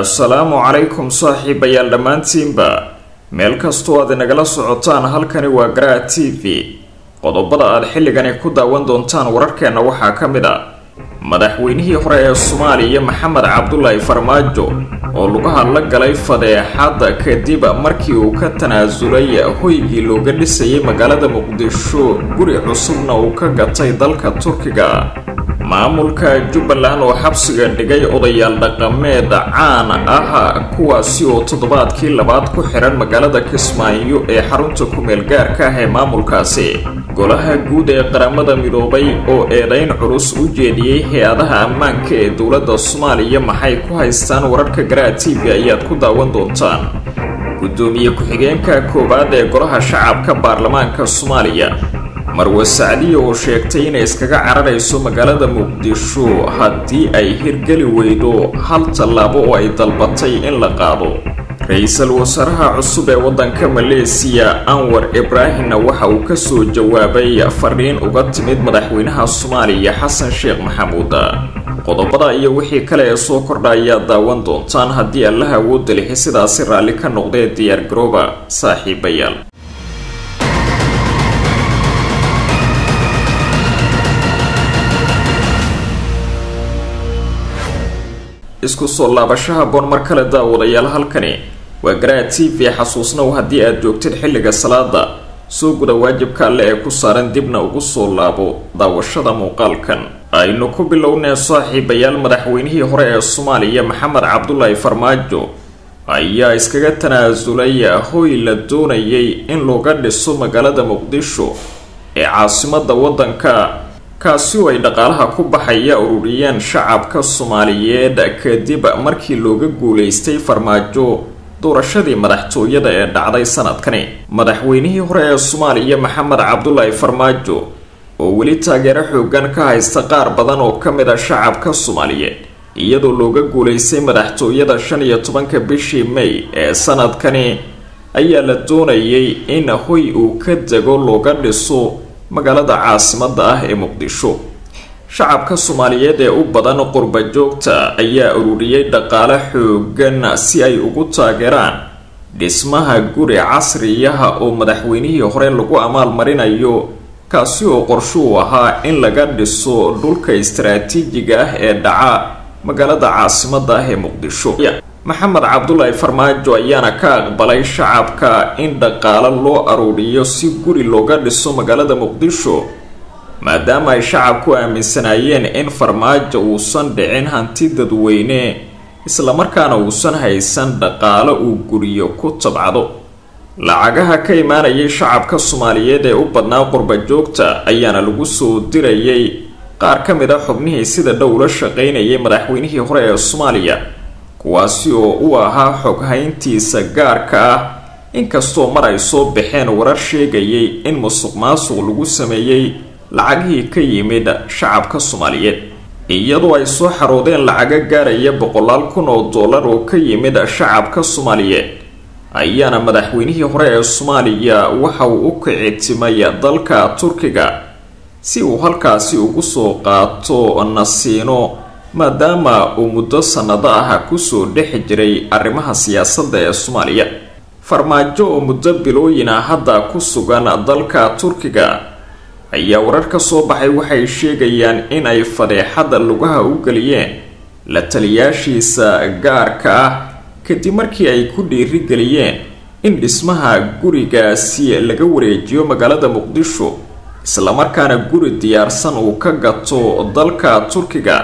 assalaamu calaykum saaxiibayaal dhammaantiinba meel kastoo aad inagala socotaan halkani waa garaa t v qodobada aad xilligani ku daawan doontaan wararkeenna waxaa ka mid a madaxweynihii hore ee soomaaliya maxamed cabdulaahi farmaajo oo lugaha la galay fadeexadda kadib markii uu ka tanaasulay hoygii looga dhisayay magaalada muqdisho guri cusubna uu ka gatay dalka turkiga maamulka jubbaland oo xabsiga dhigay odayaal dhaqameed caan ah kuwaasi oo toddobaadkii labaad ku xihan magaalada kismaayo ee xarunta ku-meel gaarka ah ee maamulkaasi golaha guud ee qaramada midoobay oo eedayn culus u jeediyey hay-adaha ammaanka ee dowladda soomaaliya maxay ku haystaan wararka garaa t v ayaad ku daawan doontaan gudoomiye ku-xigeenka koowaad ee golaha shacabka baarlamaanka soomaaliya marwe sacdiya oo sheegtay inay iskaga cararayso magaalada muqdisho haddii ay hirgeli weydo hal tallaabo oo ay dalbatay in la qaado ra-iisul wasaaraha cusub ee waddanka maleesiya anwar ibraahimna waxa uu kasoo jawaabay fariin uga timid madaxweynaha soomaaliya xasan sheekh maxamuud qodobada iyo wixii kale ee soo kordha ayaad daawan doontaan haddii allaha awoodda lixi sidaasi raalli ka noqdee diyaar garooba saaxiibayaal isku soo laabashaha boon mar kale daawadayaal halkani waa garaa t v xasuusnow haddii aad joogtid xilliga salaada soo guda waajibka alle ee ku saaran dibna ugu soo laabo daawashada muuqaalkan aynu ku bilownee saaxiibayaal madaxweynihii hore ee soomaaliya maxamed cabdulaahi farmaajo ayaa iskaga tanaasulay hoy la doonayay in looga dhiso magaalada muqdisho ee caasimada waddanka kaasi oo ay dhaqaalaha ku baxaya ururiyeen shacabka soomaaliyeed kadib markii looga guulaystay farmaajo doorashadii madaxtooyada ee dhacday sanadkani madaxweynihii hore ee soomaaliya maxamed cabdulaahi farmaajo oo weli taageero xoogan ka haysta qaar badan oo ka mid a shacabka soomaaliyeed iyadoo looga guulaystay madaxtooyada shan iyo tobanka bishii may ee sanadkani ayaa la doonayay in hoy uu ka dego looga dhiso magaalada caasimada ah ee muqdisho shacabka soomaaliyeed ee u badan qurba joogta ayaa ururiyey dhaqaale xoogan si ay ugu taageeraan dhismaha guri casriyaha oo madaxweynihii hore lagu amaalmarinayo kaasi oo qorshuu ahaa in laga dhiso dhulka istaraatiijiga ah ee dhaca magaalada caasimada ah ee muqdisho maxamed cabdulaahi farmaajo ayaana ka aqbalay shacabka in dhaqaalo loo aruuriyo si guri looga dhiso magaalada muqdisho maadaama ay shacabku aaminsanaayeen in farmaajo uusan dhicin hanti dadweyne islamarkaana uusan haysan dhaqaalo uu guriyo ku tabcado lacagaha ka imaanayay shacabka soomaaliyeed ee u badnaa qurba joogta ayaana lagu soo dirayay qaar ka mid a xubnihii sida dhow la shaqaynayay madaxweynihii hore ee soomaaliya kuwaasi oo u ahaa xoghayntiisa gaarka ah inkastoo mar ay soo baxeen warar sheegayay in musuq maasuq lagu sameeyey lacagihii ka yimid shacabka soomaaliyeed iyadoo ay soo xaroodeen lacago gaaraya boqolaal kun oo dollar oo ka yimid shacabka soomaaliyeed ayaana madaxweynihii hore ee soomaaliya waxa uu u kicitimay dalka turkiga si uu halkaasi ugu soo qaato nasiino maadaama uu muddo sannado ah kusoo dhex jiray arrimaha siyaasadda ee soomaaliya farmaajo oo muddo bilooyina hadda ku sugan dalka turkiga ayaa warar ka soo baxay waxay sheegayaan in ay fadeexadda lugaha u geliyeen la taliyaashiisa gaarka ah kadib markii ay ku dhiirigeliyeen in dhismaha gurigaasi laga wareejiyo magaalada muqdisho islamarkaana guri diyaarsan uu ka gato dalka turkiga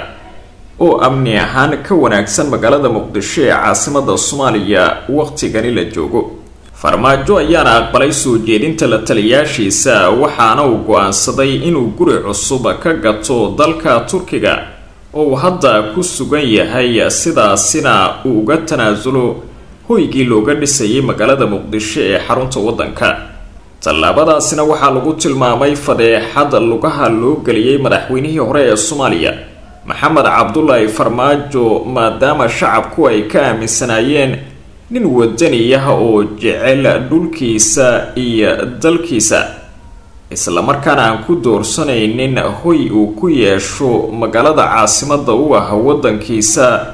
oo amni ahaan ka wanaagsan magaalada muqdisho ee caasimada soomaaliya waqtigani la joogo farmaajo ayaana aqbalay soo jeedinta la taliyaashiisa waxaana uu go-aansaday inuu guri cusub ka gato dalka turkiga oo uu hadda ku sugan yahay sidaasina uu uga tanaasulo hoygii looga dhisayay magaalada muqdisho ee xarunta waddanka tallaabadaasina waxaa lagu tilmaamay fadeexad lugaha loo geliyey madaxweynihii hore ee soomaaliya maxamed cabdulaahi farmaajo maadaama shacabku ay ka aaminsanaayeen nin wadaniyaha oo jecel dhulkiisa iyo dalkiisa islamarkaana aan ku doorsanaynin hoy uu ku yeesho magaalada caasimada u ah waddankiisa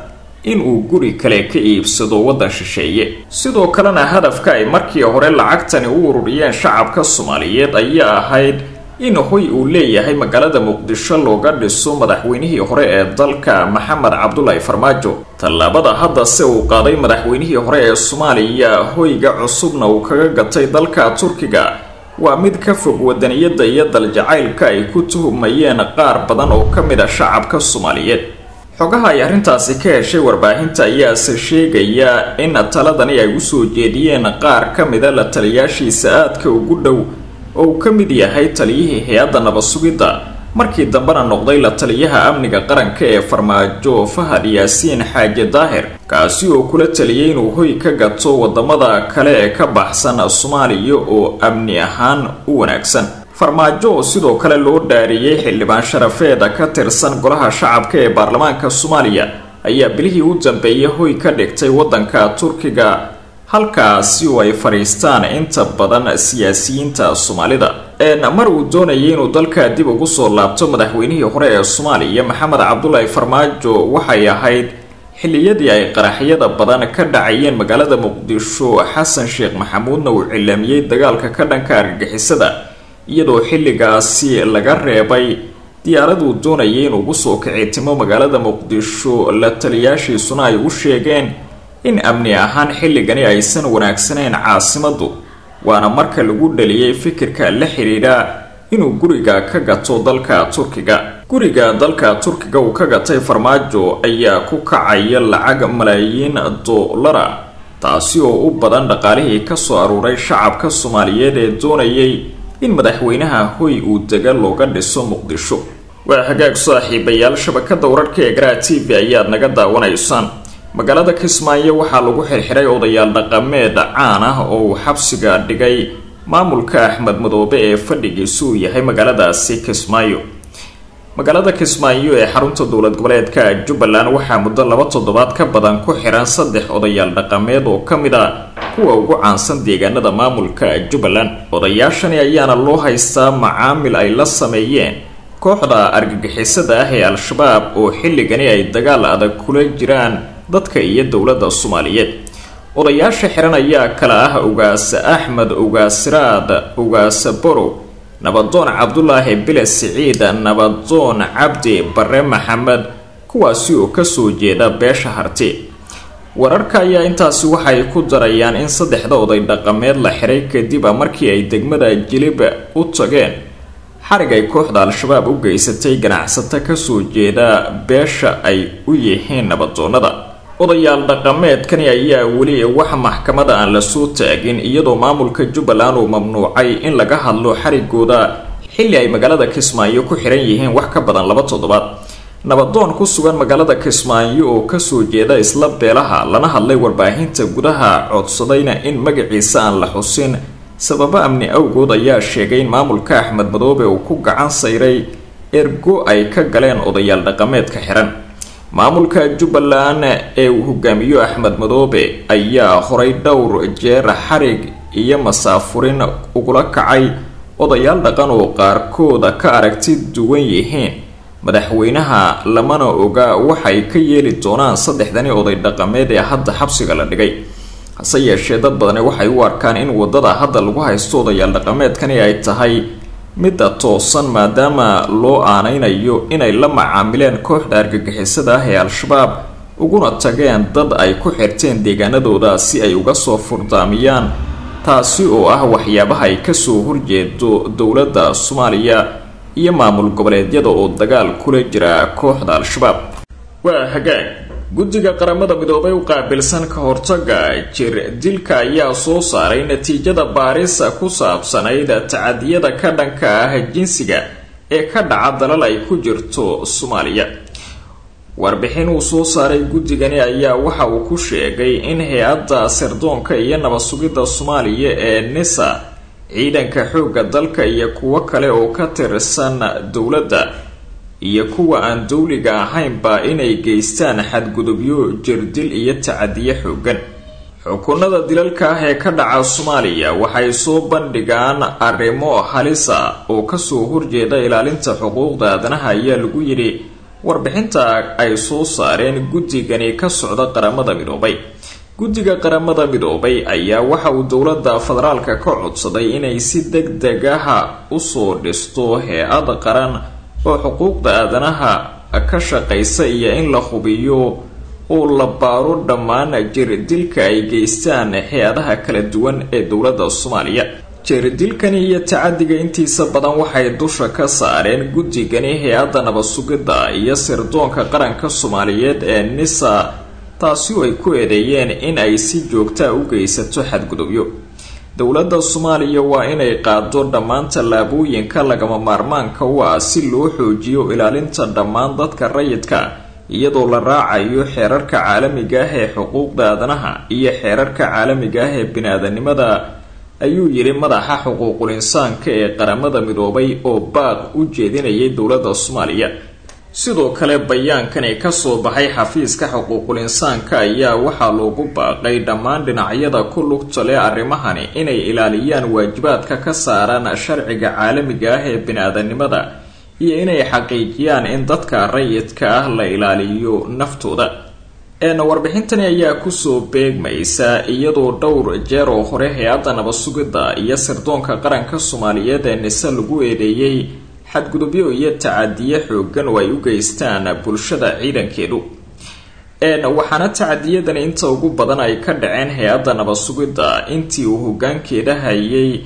inuu guri kale ka iibsado waddan shisheeye sidoo kalena hadafka ay markii hore lacagtani u ururiyeen shacabka soomaaliyeed ayaa ahayd in hoy uu leeyahay magaalada muqdisho looga dhiso madaxweynihii hore ee dalka maxamed cabdulaahi farmaajo tallaabada haddase uu qaaday madaxweynihii hore ee soomaaliya hoyga cusubna uu kaga gatay dalka turkiga waa mid ka fog wadaniyadda iyo daljacaylka ay ku tuhumayeen qaar badan oo ka mid a shacabka soomaaliyeed xogaha ay arrintaasi ka heshay warbaahinta ayaase sheegaya in taladani ay usoo jeediyeen qaar ka mida la taliyaashiisa aadka ugu dhow oo uu ka mid yahay taliyihii hay-adda nabad sugidda markii dambena noqday la taliyaha amniga qaranka ee farmaajo fahad yaasiin xaaje daahir kaasi oo kula taliyay inuu hoy ka gato wadamada kale ee ka baxsan soomaaliya oo amni ahaan u wanaagsan farmaajo oo sidoo kale loo dhaariyey xildhibaan sharafeeda ka tirsan golaha shacabka ee baarlamaanka soomaaliya ayaa bilihii u dambeeyay hoy ka dhigtay waddanka turkiga halkaasi oo ay fadhiistaan inta badan siyaasiyiinta soomaalida mar uu doonayay inuu dalka dib ugu soo laabto madaxweynihii hore ee soomaaliya maxamed cabdulaahi farmaajo waxay ahayd xilliyadii ay qaraxyada badan ka dhacayeen magaalada muqdisho xasan sheekh maxamuudna uu cilaamiyey dagaalka ka dhanka argagixisada iyadoo xilligaasi laga reebay diyaaraduu doonayay inuu ugu soo kicitimo magaalada muqdisho la taliyaashiisuna ay u sheegeen in amni ahaan xilligani aysan wanaagsanayn caasimaddu waana marka lagu dhaliyey fikirka la xidhiidha inuu guriga ka gato dalka turkiga guriga dalka turkiga uu ka gatay farmaajo ayaa ku kacaya lacag malaayiin doolara taasi oo u badan dhaqaalihii kasoo aruuray shacabka soomaaliyeed ee doonayay in madaxweynaha hoy uu dega looga dhiso muqdisho waa hagaag saaxiibayaal shabakada wararka ee garaa t v ayaad naga daawanaysaan magaalada kismaayo waxaa lagu xirxiray odayaal dhaqameed caan ah oo uu xabsiga dhigay maamulka axmed madoobe ee fadhigiisu uu yahay magaaladaasi kismaayo magaalada kismaayo ee xarunta dowlad goboleedka jubbaland waxaa muddo laba toddobaad ka badan ku xiran saddex odayaal dhaqameed oo ka mid a kuwa ugu caansan deegaanada maamulka jubbaland odayaashani ayaana loo haystaa macaamil ay la sameeyeen kooxda argagixisada ah ee al-shabaab oo xilligani ay dagaal adag kula jiraan dadka iyo dowladda soomaaliyeed odayaasha xiran ayaa kala ah ugaasa axmed ugaasiraad ugaasa borow nabadoon cabdulaahi bile siciid nabadoon cabdi bare maxamed kuwaasi oo kasoo jeeda beesha harti wararka ayaa intaasi waxay ku darayaan in saddexda oday dhaqameed la xiray kadib markii ay degmada jilib u tageen xarig ay kooxda al-shabaab u geysatay ganacsato kasoo jeeda beesha ay u yihiin nabadoonada odayaal dhaqameedkani ayaa weli wax maxkamada aan lasoo taagin iyadoo maamulka jubbaland uu mamnuucay in laga hadlo xarigooda xilli ay magaalada kismaayo ku xiran yihiin wax ka badan laba toddobaad nabadoon ku sugan magaalada kismaayo oo kasoo jeeda isla beelaha lana hadlay warbaahinta gudaha codsadayna in magaciisa aan la xusin sababo amni awgood ayaa sheegay in maamulka axmed madoobe uu ku gacan sayray ergo ay ka galeen odayaal dhaqameedka xiran maamulka jubbaland ee uu hogaamiyo axmed madoobe ayaa horay dhowr jeer xarig iyo masaafurin ugula kacay odayaal dhaqan oo qaarkooda ka aragti duwan yihiin madaxweynaha lamana oga waxay ka yeeli doonaan saddexdani oday dhaqameed ee hadda xabsiga la dhigay hase yeeshee dad badani waxay u arkaan in wadada hadda lagu haysto odayaal dhaqameedkani ay tahay midda toosan maadaama loo aanaynayo inay la macaamileen kooxda argagixisada ah ee al-shabaab uguna tageen dad ay ku xirteen deegaanadooda si ay uga soo furdaamiyaan taasi oo ah waxyaabaha ay kasoo horjeedo dowladda soomaaliya iyo maamul goboleedyada oo dagaal kula jira kooxda al-shabaab waa hagaag guddiga qaramada midoobay u qaabilsan ka hortaga jir dilka ayaa soo saaray natiijada baarisa ku saabsanayd tacadiyada ka dhanka ah jinsiga ee ka dhaca dalal ay ku jirto soomaaliya warbixin uu soo saaray guddigani ayaa waxa uu ku sheegay in hay-adda sirdoonka iyo nabad sugidda soomaaliya ee nisa ciidanka xoogga dalka iyo kuwo kale oo ka tirsan dowladda iyo kuwa aan dowliga ahaynba inay geystaan xadgudubyo jirdil iyo tacadiye xoogan xukunada dilalka ah ee ka dhaca soomaaliya waxay soo bandhigaan arrimo halisa oo kasoo horjeeda ilaalinta xuquuqda aadanaha ayaa lagu yidhi warbixinta ay soo saareen guddigani ka socda qaramada midoobay guddiga qaramada midoobay ayaa waxa uu dowladda federaalka ka codsaday inay si deg deg aha usoo dhisto hay-ad qaran oo xuquuqda aadanaha ka shaqaysa iyo in la hubiyo oo la baaro dhammaan jirdilka ay geystaan hay-adaha kala duwan ee dowladda soomaaliya jirdilkani iyo tacadiga intiisa badan waxay dusha ka saareen guddigani hay-adda nabad-sugidda iyo sirdoonka qaranka soomaaliyeed ee nisa taasi oo ay ku eedeeyeen in ay si joogtaa u geysato xadgudubyo dowladda soomaaliya waa inay qaado dhammaan tallaabooyinka lagama maarmaanka u ah si loo xoojiyo ilaalinta dhammaan dadka rayidka iyadoo la raacayo xeerarka caalamiga ah ee xuquuqda aadanaha iyo xeerarka caalamiga ah ee bini-aadanimada ayuu yidhi madaxa xuquuqul insaanka ee qaramada midoobay oo baaq u jeedinayay dowladda soomaaliya sidoo kale bayaankani kasoo baxay xafiiska xuquuqul insaanka ayaa waxaa loogu baaqay dhammaan dhinacyada ku lugta leh arrimahani inay ilaaliyaan waajibaadka ka saaran sharciga caalamiga ah ee bini-aadanimada iyo inay xaqiijiyaan in dadka rayidka ah la ilaaliyo naftooda warbixintani ayaa kusoo beegmaysa iyadoo dhowr jeer oo hore hay-adda nabad-sugidda iyo sirdoonka qaranka soomaaliyeed ee nise lagu eedeeyey xadgudubyo iyo tacadiye xoogan oo ay u geystaan bulshada ciidankeedu waxaana tacadiyadani inta ugu badan ay ka dhaceen hay-adda nabad-sugidda intii uu hogaankeeda hayay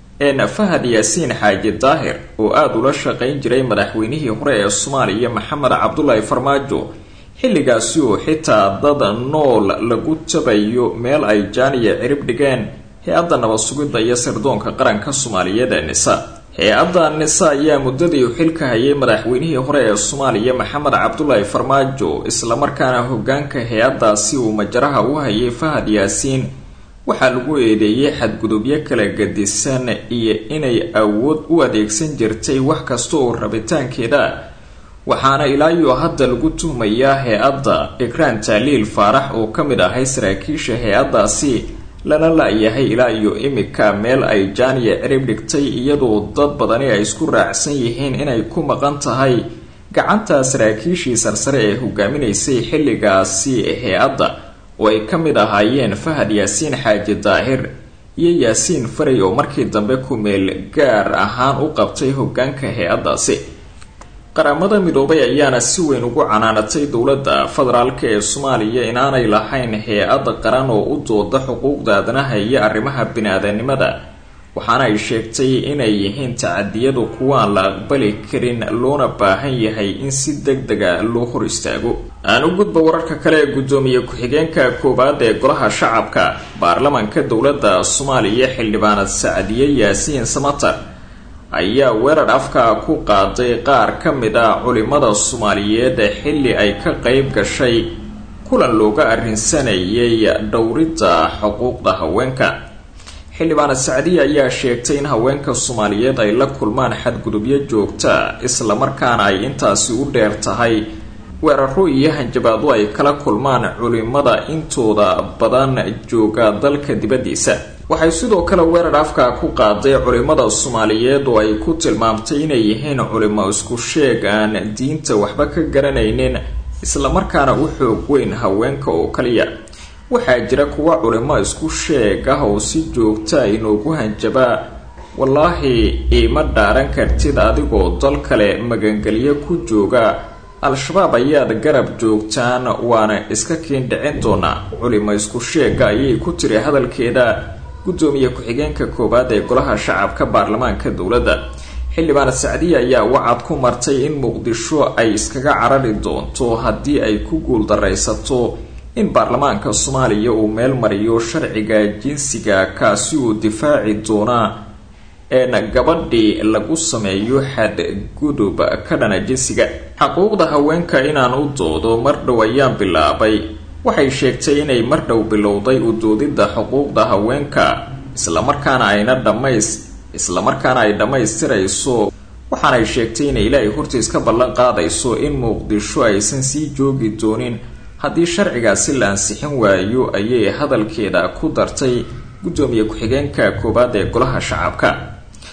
fahad yaasiin xaaji daahir oo aada ula shaqayn jiray madaxweynihii hore ee soomaaliya maxamed cabdulaahi farmaajo xilligaasi oo xitaa dad nool lagu tabayo meel ay jaaniya cirib dhigeen hay-adda nabad-sugidda iyo sirdoonka qaranka soomaaliyeed ee nisa hay-adda nisa ayaa muddadii u xilka hayay madaxweynihii hore ee soomaaliya maxamed cabdulaahi farmaajo islamarkaana hogaanka hay-addaasi uu majaraha u hayay fahad yaasiin waxaa lagu eedeeyey xadgudubyo kala gadisan iyo inay awood u adeegsan jirtay wax kasta oo rabitaankeeda waxaana ilaa iyo hadda lagu tuhmayaa hay-adda ikraan taaliil faarax oo ka mid ahay saraakiisha hay-addaasi lana la-yahay ilaa iyo imika meel ay jaaniya cirib dhigtay iyadoo dad badani ay isku raacsan yihiin inay ku maqan tahay gacanta saraakiishii sarsare ee hogaaminaysay xilligaasi hay-adda oo ay ka mid ahaayeen fahad yaasiin xaaji daahir iyo yaasiin faray oo markii dambe ku meel gaar ahaan u qabtay hogaanka hay-addaasi qaramada midoobay ayaana si weyn ugu canaanatay dowladda federaalka ee soomaaliya inaanay lahayn hay-ad qaran oo u dooda xuquuqda aadanaha iyo arrimaha bini-aadanimada waxaana ay sheegtay inay yihiin tacadiyadu kuwaan la aqbali karin loona baahan yahay in si deg dega loo hor istaago aan u gudba wararka kale ee guddoomiye ku-xigeenka koowaad ee golaha shacabka baarlamanka dowladda soomaaliya xildhibaanad sacdiye yaasiin samatar ayaa weerar afka ku qaaday qaar ka mid ah culimada soomaaliyeed xilli ay ka qeyb gashay kulan looga arrinsanayay dhowridda xuquuqda haweenka xildhibaanad sacdiye ayaa sheegtay in haweenka soomaaliyeed ay la kulmaan xadgudubyo joogta islamarkaana ay intaasi u dheer tahay weeraro iyo hanjabaado ay kala kulmaan culimada intooda badan jooga dalka dibaddiisa waxay sidoo kale weerar afka ku qaaday culimada soomaaliyeed oo ay ku tilmaamtay inay yihiin culimo isku sheeg aan diinta waxba ka garanaynin islamarkaana u xoog weyn haweenka oo kaliya waxaa jira kuwa culimo isku sheeg ah oo si joogta inoogu hanjabaa wallaahi iima dhaaran kartid adigoo dal kale magangelyo ku jooga al-shabaab ayaad garab joogtaan waana iska kiin dhicin doonaa culimo isku sheega ayay ku tiri hadalkeeda guddoomiye ku-xigeenka koowaad ee golaha shacabka baarlamaanka dowladda xildhibaanad sacdiye ayaa wacad ku martay in muqdisho ay iskaga carari doonto haddii ay ku guuldaraysato in baarlamaanka soomaaliya uu meel mariyo sharciga jinsiga kaasi uu difaaci doonaa een gabadhii lagu sameeyo xadgudub ka dhana jinsiga xuquuqda haweenka inaan u doodo mar dhow ayaan bilaabay waxay sheegtay inay mar dhow bilowday u doodidda xuquuqda haweenka islamarkaana ayna dhamays islamarkaana ay dhammaystirayso waxaanay sheegtay inay ilaahay hortiis ka ballan qaadayso in muqdisho aysan sii joogi doonin haddii sharcigaasi la ansixin waayo ayay hadalkeeda ku dartay guddoomiye ku-xigeenka koowaad ee golaha shacabka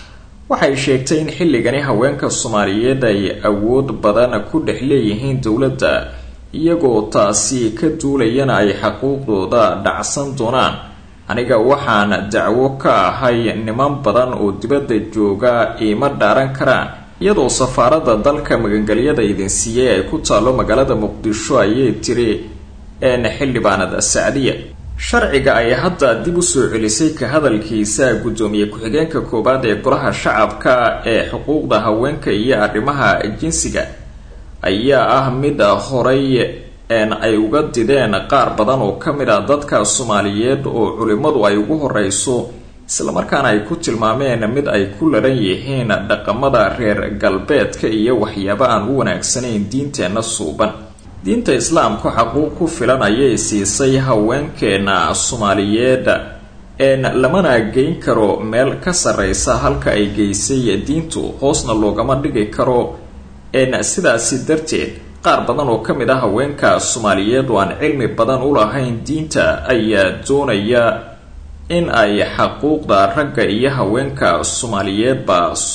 waxay sheegtay in xilligani haweenka soomaaliyeed ay awood badan ku dhex leeyihiin dowladda iyagoo taasi ka duulayana ay xaquuqdooda dhacsan doonaan aniga waxaan dacwo ka ahay niman badan oo dibadda jooga iima dhaaran karaan iyadoo safaaradda dalka magangelyada idin siiyey ay ku taalo magaalada muqdisho ayay tiri een xildhibaanada sacdiya sharciga ay hadda dib u soo celisay ka hadalkiisa guddoomiye ku-xigeenka koowaad ee golaha shacabka ee xuquuqda haweenka iyo arrimaha jinsiga ayaa ah mid horay een ay uga dideen qaar badan oo ka mid a dadka soomaaliyeed oo culimmadu ay ugu horeyso islamarkaana ay ku tilmaameen mid ay ku laran yihiin dhaqamada reer galbeedka iyo waxyaabo aan u wanaagsanayn diinteenna suuban diinta islaamku xaquuq ku filan ayay siisay haweenkeena soomaaliyeed een lamana geyn karo meel ka sarreysa halka ay geysay diintu hoosna loogama dhigi karo een sidaasi darteed qaar badan oo ka mid ah haweenka soomaaliyeed oo aan cilmi badan u lahayn diinta ayaa doonaya in ay xaquuqda ragga iyo haweenka soomaaliyeedba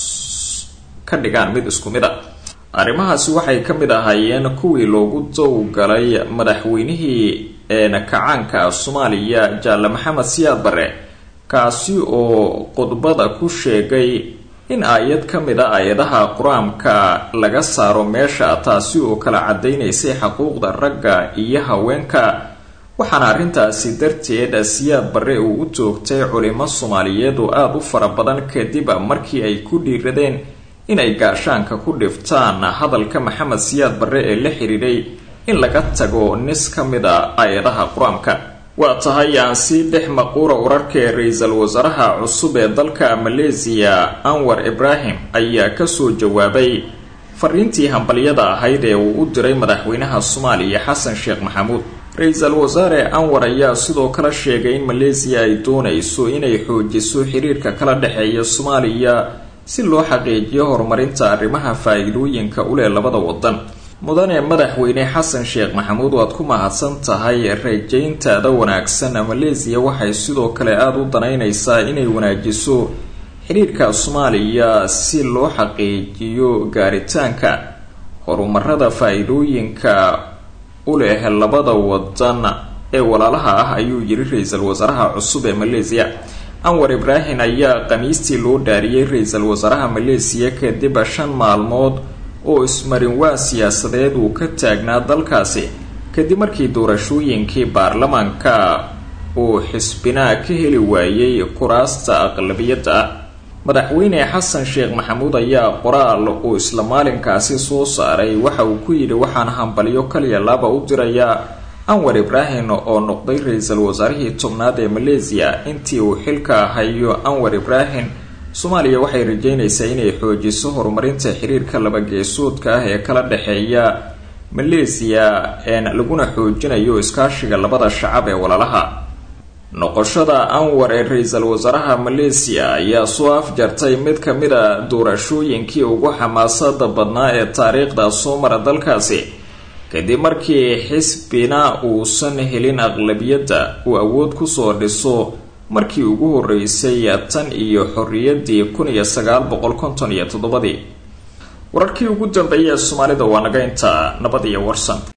ka dhigaan mid isku mid a arrimahaasi waxay ka mid ahaayeen kuwii loogu dowgalay madaxweynihii kacaanka soomaaliya jaalle maxamed siyaad barre kaasi oo khudbada ku sheegay in aayad ka mid a aayadaha qur-aanka laga saaro meesha taasi oo kala cadaynaysay xaquuqda ragga iyo haweenka waxaana arrintaasi darteed siyaad barre uu u toogtay culimo soomaaliyeed oo aada u fara badan kadib markii ay ku dhiiradeen inay gaashaanka ku dhiftaan hadalka maxamed siyaad barre ee la xidhiidhay in laga tago nis ka mid a aayadaha qur-aanka waa tahay aan sii dhex maquura wararka ee ra-iisul wasaaraha cusub ee dalka maleesiya anwar ibraahim ayaa kasoo jawaabay fariintii hambalyada ahayd ee uu u diray madaxweynaha soomaaliya xasan sheekh maxamuud ra-iisul wasaare anwar ayaa sidoo kale sheegay in maleesiya ay doonayso inay xoojiso xiriirka kala dhexeeya soomaaliya si loo xaqiijiyo horumarinta arrimaha faa-iidooyinka u leh labada wadan mudane madaxweyne xasan sheekh maxamuud waad ku mahadsan tahay rajayntaada wanaagsan maleesiya waxay sidoo kale aada u danaynaysaa inay wanaajiso xiriirka soomaaliya si loo xaqiijiyo gaaritaanka horumarada faa-iidooyinka u leh labada wadan ee walaalaha ah ayuu yiri ra-iisul wasaaraha cusub ee maleesiya anwar ibraahim ayaa khamiistii loo dhaariyey ra-iisul wasaaraha maleesiya kadib shan maalmood oo ismarinwaa siyaasadeed uu ka taagnaa dalkaasi kadib markii doorashooyinkii baarlamaanka uu xisbinaa ka heli waayey kuraasta aqlabiyadda ah madaxweyne xasan sheekh maxamuud ayaa qoraal uu isla maalinkaasi soo saaray waxa uu ku yidhi waxaan hambalyo kaliya laaba u dirayaa anwar ibraahim oo noqday ra-iisul wasaarihii tobnaad ee maleesiya intii uu xilka hayo anwar ibraahim soomaaliya waxay rajeynaysaa inay xoojiso horumarinta xiriirka laba-geesoodka ah ee kala dhexeeya maleesiya een laguna xoojinayo iskaashiga labada shacab ee walaalaha noqoshada anwar ee ra-iisul wasaaraha maleesiya ayaa soo afjartay mid ka mid a doorashooyinkii ugu xamaasada badnaa ee taariikhda soo mara dalkaasi kadib markii xisbina uusan helin aqlabiyadda uu awood kusoo dhiso markii ugu horeysay tan iyo xorriyadii kun iyo sagaal boqol konton iyo toddobadii wararkii ugu dambeeyay ee soomaalida waa naga intaa nabad iyo warsan